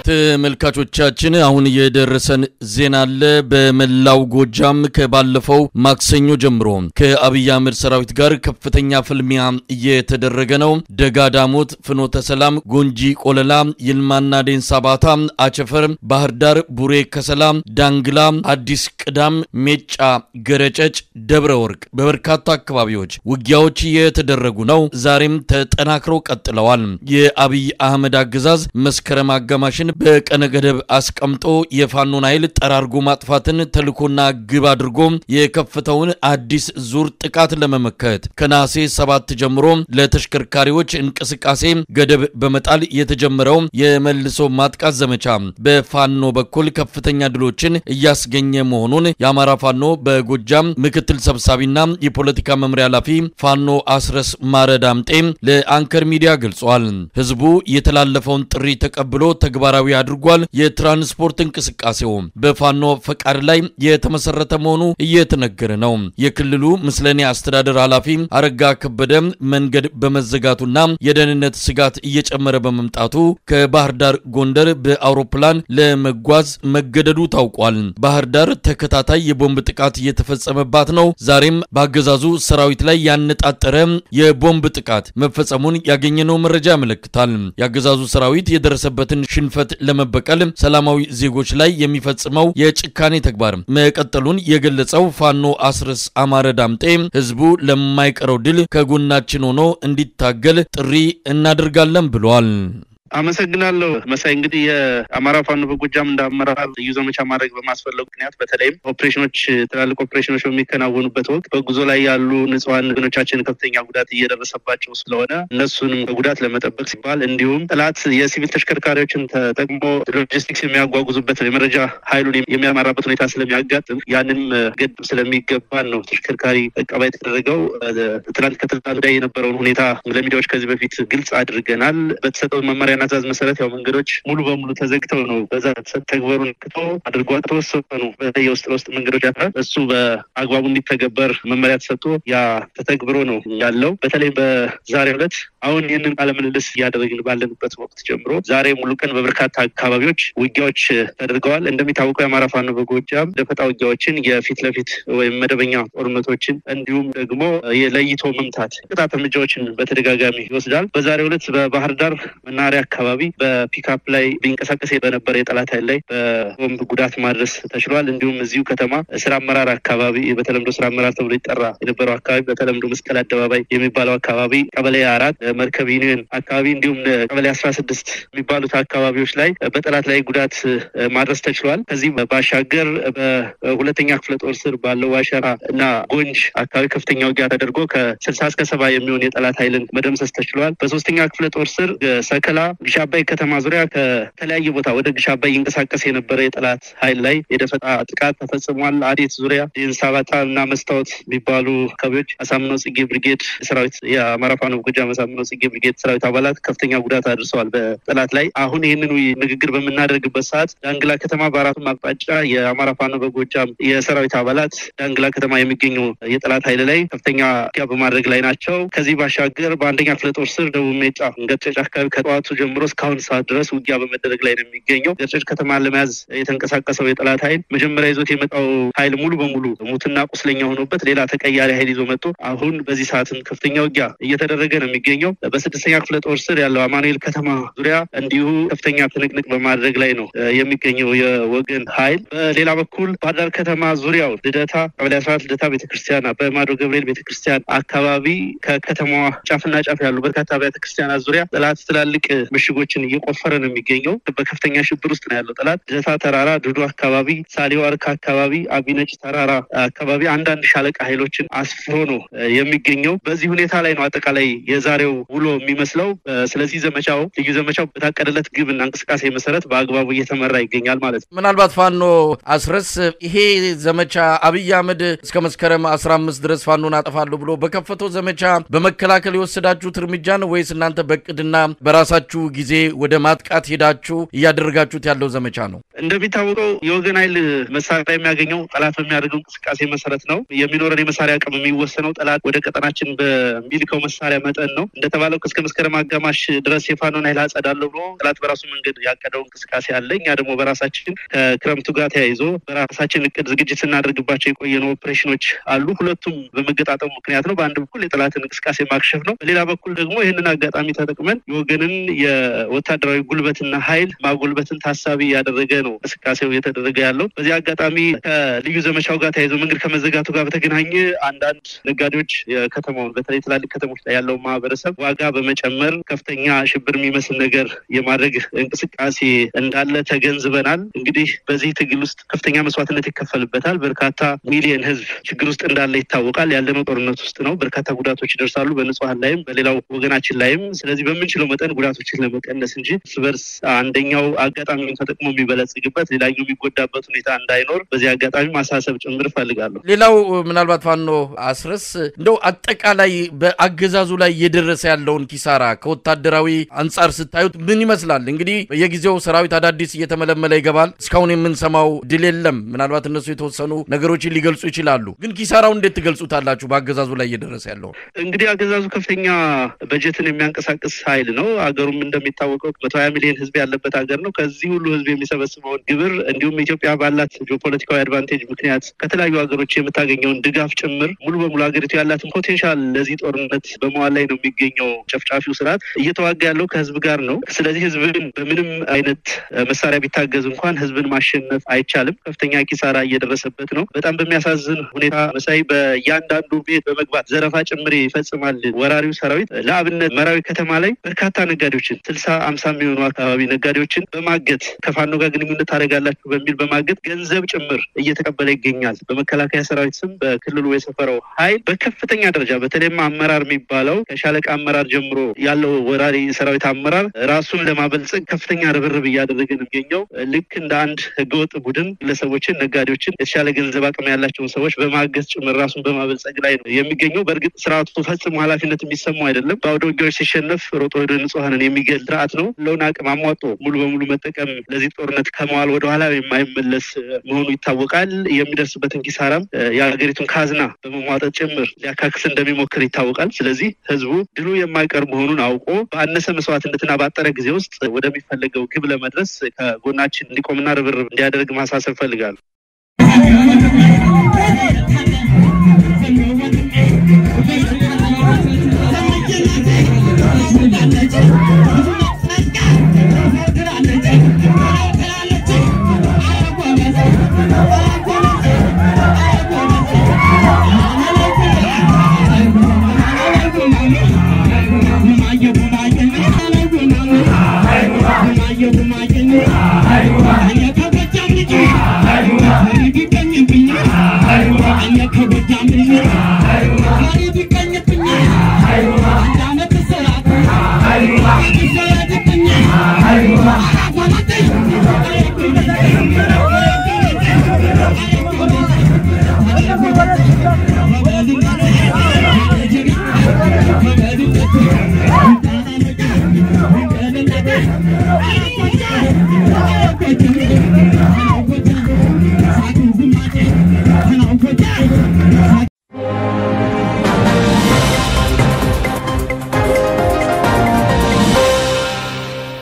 ተመልካቾቻችን አሁን የደረሰን ዜና አለ። በመላው ጎጃም ከባለፈው ማክሰኞ ጀምሮ ከአብይ አህመድ ሰራዊት ጋር ከፍተኛ ፍልሚያ እየተደረገ ነው። ደጋ ዳሞት፣ ፍኖተ ሰላም፣ ጎንጂ ቆለላ፣ ይልማና ዴንሳ ባታ፣ አቸፈር፣ ባህር ዳር፣ ቡሬ ከሰላ፣ ዳንግላ፣ አዲስ ቅዳም፣ ሜጫ፣ ገረጨጭ፣ ደብረ ወርቅ በበርካታ አካባቢዎች ውጊያዎች እየተደረጉ ነው። ዛሬም ተጠናክረው ቀጥለዋል። የአብይ አህመድ አገዛዝ መስከረም አጋማሽን በቀነ ገደብ አስቀምጦ የፋኖን ኃይል ጠራርጎ ማጥፋትን ተልኮና ግብ አድርጎ የከፈተውን አዲስ ዙር ጥቃት ለመመከት ከነሐሴ ሰባት ጀምሮ ለተሽከርካሪዎች እንቅስቃሴ ገደብ በመጣል የተጀመረው የመልሶ ማጥቃት ዘመቻ በፋኖ በኩል ከፍተኛ ድሎችን እያስገኘ መሆኑን የአማራ ፋኖ በጎጃም ምክትል ሰብሳቢና የፖለቲካ መምሪያ ኃላፊ ፋኖ አስረስ ማረ ዳምጤ ለአንከር ሚዲያ ገልጿል። ህዝቡ የተላለፈውን ጥሪ ተቀብሎ ተግባራዊ አድርጓል። የትራንስፖርት እንቅስቃሴው በፋኖ ፈቃድ ላይ የተመሰረተ መሆኑ እየተነገረ ነው። የክልሉ ምስለኔ አስተዳደር ኃላፊ አረጋ ከበደ መንገድ በመዘጋቱና የደህንነት ስጋት እየጨመረ በመምጣቱ ከባህር ዳር ጎንደር በአውሮፕላን ለመጓዝ መገደዱ ታውቋል። ባህር ዳር ተከታታይ የቦምብ ጥቃት እየተፈጸመባት ነው። ዛሬም በአገዛዙ ሰራዊት ላይ ያነጣጠረ የቦምብ ጥቃት መፈጸሙን ያገኘነው መረጃ ያመለክታል። የአገዛዙ ሰራዊት የደረሰበትን ሽንፈት ለመበቀል ሰላማዊ ዜጎች ላይ የሚፈጽመው የጭካኔ ተግባር መቀጠሉን የገለጸው ፋኖ አስረስ አማረ ዳምጤ ህዝቡ ለማይቀረው ድል ከጎናችን ሆኖ እንዲታገል ጥሪ እናደርጋለን ብሏል። አመሰግናለሁ መሳይ። እንግዲህ የአማራ ፋኖ በጎጃም እንደ አመራር ልዩ ዘመቻ ማድረግ በማስፈለጉ ምክንያት በተለይም ኦፕሬሽኖች፣ ትላልቅ ኦፕሬሽኖች በሚከናወኑበት ወቅት በጉዞ ላይ ያሉ ንጹሐን ወገኖቻችን ከፍተኛ ጉዳት እየደረሰባቸው ስለሆነ እነሱንም ከጉዳት ለመጠበቅ ሲባል እንዲሁም ጠላት የሲቪል ተሽከርካሪዎችን ተጠቅሞ ሎጂስቲክስ የሚያጓጉዙበት የመረጃ ኃይሉን የሚያመራበት ሁኔታ ስለሚያጋጥም ያንንም ገድ ስለሚገባን ነው ተሽከርካሪ እቀባ የተደረገው። ትናንት ከትናንት ወዲያ የነበረውን ሁኔታ ለሚዲያዎች ከዚህ በፊት ግልጽ አድርገናል። በተሰጠው መመሪያ ትእዛዝ መሰረት ያው መንገዶች ሙሉ በሙሉ ተዘግተው ነው በዛ ተግበሩን ክቶ አድርጓ ተወሰኑ በተለይ የውስጥ ለውስጥ መንገዶች ያፍራል እሱ በአግባቡ እንዲተገበር መመሪያ ተሰጥቶ ያ ተተግብሮ ነው ያለው። በተለይ በዛሬው ዕለት አሁን ይህንን ቃለ ምልልስ እያደረግን ባለንበት ወቅት ጀምሮ ዛሬ ሙሉ ቀን በበርካታ አካባቢዎች ውጊያዎች ተደርገዋል። እንደሚታወቀው የአማራ ፋኖ በጎጃም ደፈጣ ውጊያዎችን፣ የፊት ለፊት ወይም መደበኛ ጦርነቶችን እንዲሁም ደግሞ የለይቶ መምታት ቅጣት እርምጃዎችን በተደጋጋሚ ይወስዳል። በዛሬው ዕለት በባህር ዳር መናኸሪያ አካባቢ በፒክአፕ ላይ ቢንቀሳቀስ በነበረ የጠላት ኃይል ላይ በቦምብ ጉዳት ማድረስ ተችሏል። እንዲሁም እዚሁ ከተማ ስራ አመራር አካባቢ በተለምዶ ስራ አመራር ተብሎ ይጠራ የነበረው አካባቢ በተለምዶ መስቀል አደባባይ የሚባለው አካባቢ ቀበሌ አራት መርከብ ዩኒየን አካባቢ እንዲሁም ቀበሌ አስራ ስድስት የሚባሉት አካባቢዎች ላይ በጠላት ላይ ጉዳት ማድረስ ተችሏል። ከዚህም ባሻገር በሁለተኛ ክፍለ ጦር ስር ባለው ዋሸራ እና ጎንጅ አካባቢ ከፍተኛ ውጊያ ተደርጎ ከስልሳ እስከ ሰባ የሚሆን የጠላት ኃይልን መደምሰስ ተችሏል። በሶስተኛ ክፍለ ጦር ስር ሰከላ ግሽ አባይ ከተማ ዙሪያ ከተለያየ ቦታ ወደ ግሽ አባይ ይንቀሳቀስ የነበረ የጠላት ኃይል ላይ የደፈጣ ጥቃት ተፈጽሟል። አዴት ዙሪያ ዴንሳባታ እና መስታወት የሚባሉ አካባቢዎች አሳምነው ጽጌ ብርጌድ ሰራዊት የአማራ ፋኖ ጎጃም አሳምነው ጽጌ ብርጌድ ሰራዊት አባላት ከፍተኛ ጉዳት አድርሰዋል በጠላት ላይ። አሁን ይህንን ንግግር በምናደርግበት ሰዓት ዳንግላ ከተማ በአራቱም አቅጣጫ የአማራ ፋኖ በጎጃም የሰራዊት አባላት ዳንግላ ከተማ የሚገኘው የጠላት ኃይል ላይ ከፍተኛ ውጊያ በማድረግ ላይ ናቸው። ከዚህ ባሻገር በአንደኛ ክፍለ ጦር ስር ደቡብ ሜጫ ገጨጭ አካባቢ ከጠዋቱ ጀምሮ እስካሁን ሰዓት ድረስ ውጊያ በመደረግ ላይ ነው የሚገኘው። ገጨጭ ከተማን ለመያዝ የተንቀሳቀሰው የጠላት ኃይል መጀመሪያ ይዞት የመጣው ኃይል ሙሉ በሙሉ ሙትና ቁስለኛ ሆኖበት ሌላ ተቀያሪ ኃይል ይዞ መጥቶ አሁን በዚህ ሰዓትም ከፍተኛ ውጊያ እየተደረገ ነው የሚገኘው። በስድስተኛ ክፍለ ጦር ስር ያለው አማኑኤል ከተማ ዙሪያ እንዲሁ ከፍተኛ ትንቅንቅ በማድረግ ላይ ነው የሚገኘው የወገን ኃይል። በሌላ በኩል ባህር ዳር ከተማ ዙሪያው ልደታ ቀበሌ አስራት ልደታ ቤተክርስቲያን፣ አባይ ማዶ ገብርኤል ቤተክርስቲያን አካባቢ ከከተማዋ ጫፍና ጫፍ ያሉ በርካታ አብያተ ክርስቲያናት ዙሪያ ጠላት ትላልቅ ምሽጎችን እየቆፈረ ነው የሚገኘው። በከፍተኛ ሽብር ውስጥ ነው ያለው ጠላት። ልደታ ተራራ፣ ዱዱ አካባቢ፣ ሳሌው አርካ አካባቢ፣ አቢነጭ ተራራ አካባቢ አንዳንድ ሻለቃ ኃይሎችን አስፍሮ ነው የሚገኘው። በዚህ ሁኔታ ላይ ነው አጠቃላይ የዛሬው ውሎ የሚመስለው። ስለዚህ ዘመቻው ልዩ ዘመቻው በታቀደለት ግብና እንቅስቃሴ መሰረት በአግባቡ እየተመራ ይገኛል ማለት ነው። ምናልባት ፋኖ አስረስ ይሄ ዘመቻ አብይ አህመድ እስከ መስከረም አስራ አምስት ድረስ ፋኖን አጠፋለሁ ብሎ በከፈተው ዘመቻ በመከላከል የወሰዳችሁት እርምጃ ነው ወይስ እናንተ በቅድና በራሳችሁ በመጪው ጊዜ ወደ ማጥቃት ሄዳችሁ እያደረጋችሁት ያለው ዘመቻ ነው? እንደሚታወቀው የወገን ኃይል መሳሪያ የሚያገኘው ጠላት በሚያደርገው እንቅስቃሴ መሰረት ነው። የሚኖረን የመሳሪያ አቅም የሚወሰነው ጠላት ወደ ቀጠናችን በሚልከው መሳሪያ መጠን ነው። እንደተባለው እስከ መስከረም አጋማሽ ድረስ የፋኖን ኃይል አጸዳለሁ ብሎ ጠላት በራሱ መንገድ ያቀደው እንቅስቃሴ አለ። እኛ ደግሞ በራሳችን ከክረምቱ ጋር ተያይዞ በራሳችን እቅድ ዝግጅት ስናደርግባቸው የቆየነው ኦፕሬሽኖች አሉ። ሁለቱም በመገጣጠሙ ምክንያት ነው። በአንድ በኩል የጠላትን እንቅስቃሴ ማክሸፍ ነው። በሌላ በኩል ደግሞ ይህንን አጋጣሚ ተጠቅመን የወገንን የወታደራዊ ጉልበትና ኃይል ማጎልበትን ታሳቢ ያደረገ ነው እንቅስቃሴው እየተደረገ ያለው። በዚህ አጋጣሚ ከልዩ ዘመቻው ጋር ተያይዞ መንገድ ከመዘጋቱ ጋር በተገናኘ አንዳንድ ነጋዴዎች የከተማውን በተለይ ትላልቅ ከተሞች ላይ ያለውን ማህበረሰብ ዋጋ በመጨመር ከፍተኛ ሽብር የሚመስል ነገር የማድረግ እንቅስቃሴ እንዳለ ተገንዝበናል። እንግዲህ በዚህ ትግል ውስጥ ከፍተኛ መስዋዕትነት ይከፈልበታል። በርካታ ሚሊየን ህዝብ ችግር ውስጥ እንዳለ ይታወቃል። ያለነው ጦርነት ውስጥ ነው። በርካታ ጉዳቶች ይደርሳሉ በንጹሀን ላይም በሌላው ወገናችን ላይም። ስለዚህ በምንችለው መጠን ጉዳቶችን ለመቀነስ እንጂ እርስ በርስ አንደኛው አጋጣሚውን ተጠቅሞ የሚበለጽግበት ሌላኛው የሚጎዳበት ሁኔታ እንዳይኖር በዚህ አጋጣሚ ማሳሰብ ጭምር እፈልጋለሁ። ሌላው ምናልባት ፋኖ አስረስ እንደው አጠቃላይ በአገዛዙ ላይ እየደረሰ ያለውን ኪሳራ ከወታደራዊ አንጻር ስታዩት ምን ይመስላል? እንግዲህ በየጊዜው ሰራዊት አዳዲስ እየተመለመለ ይገባል። እስካሁን የምንሰማው ድል የለም። ምናልባት እነሱ የተወሰኑ ነገሮችን ሊገልጹ ይችላሉ። ግን ኪሳራው እንዴት ትገልጹታላችሁ? በአገዛዙ ላይ እየደረሰ ያለው እንግዲህ አገዛዙ ከፍተኛ በጀትን የሚያንቀሳቅስ ኃይል ነው። አገሩም እንደሚታወቀው መቶ ሀያ ሚሊዮን ህዝብ ያለበት ሀገር ነው። ከዚህ ሁሉ ህዝብ የሚሰበስበውን ግብር እንዲሁም ኢትዮጵያ ባላት ጂኦፖለቲካዊ አድቫንቴጅ ምክንያት ከተለያዩ ሀገሮች የምታገኘውን ድጋፍ ጭምር ሙሉ በሙሉ ሀገሪቱ ያላትን ፖቴንሻል ለዚህ ጦርነት በመዋል ላይ ነው የሚገኘው። ጨፍጫፊው ስርዓት እየተዋጋ ያለው ከህዝብ ጋር ነው። ስለዚህ ህዝብን በምንም አይነት መሳሪያ ቢታገዝ እንኳን ህዝብን ማሸነፍ አይቻልም። ከፍተኛ ኪሳራ እየደረሰበት ነው። በጣም በሚያሳዝን ሁኔታ መሳይ በእያንዳንዱ ቤት በመግባት ዘረፋ ጭምር ይፈጽማል ወራሪው ሰራዊት። ለአብነት መራዊ ከተማ ላይ በርካታ ነጋዴዎችን ስልሳ አምሳ የሚሆኑ አካባቢ ነጋዴዎችን በማገት ከፋኖ ጋር ግንኙነት ታደርጋላችሁ በሚል በማገት ገንዘብ ጭምር እየተቀበለ ይገኛል። በመከላከያ ሰራዊት ስም በክልሉ የሰፈረው ኃይል በከፍተኛ ደረጃ በተለይም አመራር የሚባለው ከሻለቃ አመራር ጀምሮ ያለው ወራሪ ሰራዊት አመራር ራሱን ለማበልጸግ ከፍተኛ ርብርብ እያደረገ ነው የሚገኘው። ልክ እንደ አንድ ህገወጥ ቡድን ግለሰቦችን፣ ነጋዴዎችን፣ የተሻለ ገንዘብ አቅም ያላቸውን ሰዎች በማገዝ ጭምር ራሱን በማበልጸግ ላይ ነው የሚገኘው። በእርግጥ ስርዓቱ ፈጽሞ ኃላፊነት የሚሰማው አይደለም። በአውደ ውጊያዎች ሲሸነፍ ሮጦ ወደ ንጹሐንን የሚገል ስርዓት ነው። ለውን አቅም አሟጦ ሙሉ በሙሉ መጠቀም ለዚህ ጦርነት ከመዋል ወደኋላ የማይመለስ መሆኑ ይታወቃል። የሚደርስበትን ኪሳራም የሀገሪቱን ካዝና በመሟጠጥ ጭምር ሊያካክስ እንደሚሞክር ይታወቃል። ስለዚህ ህዝቡ ድሉ የማይቀር መሆኑን አውቆ በአነሰ መስዋዕትነትና ባጠረ ጊዜ ውስጥ ወደሚፈለገው ግብ ለመድረስ ከጎናችን እንዲቆምና ርብርብ እንዲያደርግ ማሳሰብ ፈልጋለሁ። I